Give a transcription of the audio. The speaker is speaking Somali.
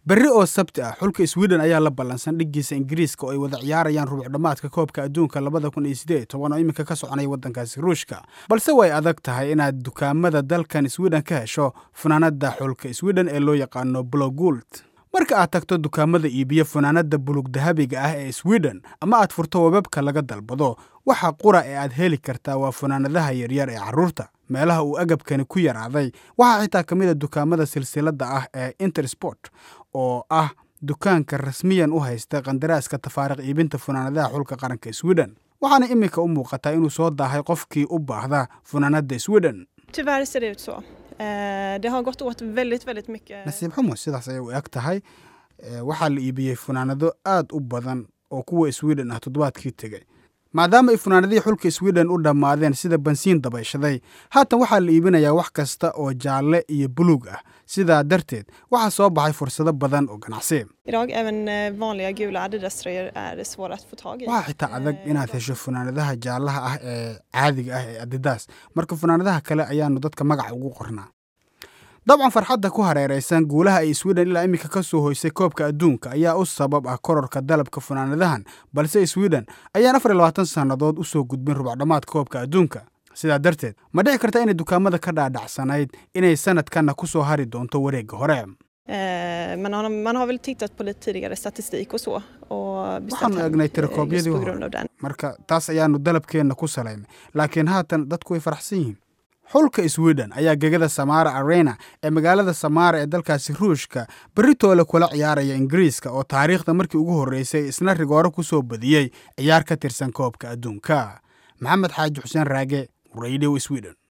berri oo sabti ah xulka sweden ayaa la ballansan dhiggiisa ingiriiska oo ay wada ciyaarayaan rubuc dhammaadka koobka adduunka labada kun iyo sideed toban oo iminka ka soconaya waddankaasi ruushka balse way adag tahay inaad dukaamada dalkan sweden ka hesho funaanada xulka sweden ee loo yaqaano blogult marka aad tagto dukaamada iibiyo funaanada bulug dahabiga ah ee sweden ama aad furto webabka laga dalbado waxa qura ee aad heli kartaa waa funaanadaha yaryar ee carruurta meelaha uu agabkani ku yaraaday waxaa xitaa ka mid a dukaamada silsiladda ah ee intersport oo ah dukaanka rasmiyan u haysta kandaraaska tafaariq iibinta funaanadaha xulka qaranka sweden waxaana iminka u muuqataa inuu soo daahay qofkii u baahda funaanada sweden Tyvärr ser det ut så. Eh, Det har gått åt väldigt, väldigt mycket. nasiib xumo sidaas ayay u eg tahay Eh, waxaa la iibiyey funaanado aad u badan oo kuwa sweden ah toddobaadkii tegey maadaama ay funaanadihii xulka sweden u dhammaadeen sida bansiin dabayshaday haatan waxaa la iibinayaa wax kasta oo jaalle iyo buluug ah sidaa darteed waxaa soo baxay fursado badan oo ganacsi Idag även eh, vanliga gula Adidas-tröjor är svåra att få tag i. waxaa xitaa adag inaad hesho funaanadaha jaallaha ah ee caadiga ah ee adidas marka funaanadaha kale ayaanu dadka magaca ugu qornaa dabcan farxadda ku hareeraysan guulaha ay sweden ilaa iminka ka soo hoysay koobka adduunka ayaa u sabab ah kororka dalabka funaanadahan balse sweden ayaan afar iyo labaatan sannadood u soo gudbin rubacdhammaad koobka adduunka sidaa darteed ma dhici karta inay dukaamada ka dhaadhacsanayd inay sanadkanna ku soo hari doonto wareegga hore Eh, Man har, man har väl tittat på lite tidigare statistik och så. Och beställt waxaanu hem, egnay eh, tirakoobyadii just på hore grund av den. marka taas ayaanu dalabkeenna ku salaynay laakiin haatan dadku way faraxsan yihiin xulka sweden ayaa gegada samara arena ee magaalada samara ee dalkaasi ruushka beritoole kula ciyaaraya ingiriiska oo taariikhda markii ugu horreysay isna rigooro ku soo badiyey ciyaar ka tirsan koobka adduunka maxamed xaaji xuseen raage radio sweden